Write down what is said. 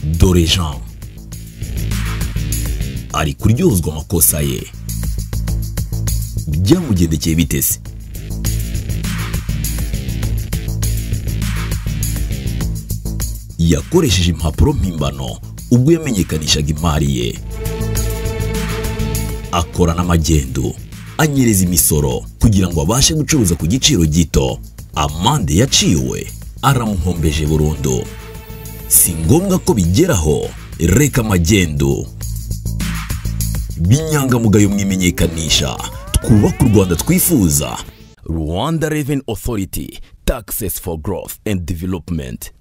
dore jean ari kuryozwa amakosa ye byamugendekeye biteze yakoresheje impapuro mpimbano ubwo yamenyekanishaga imari ye akora n'amagendu anyereza imisoro kugira ngo abashe gucuruza ku giciro gito amande yaciwe aramuhombeje burundu si ngombwa ko bigeraho reka amagendu b'inyangamugayo mwimenyekanisha twubake u rwanda twifuza rwanda reveni otoriti takisesi foru gorofu endi developumenti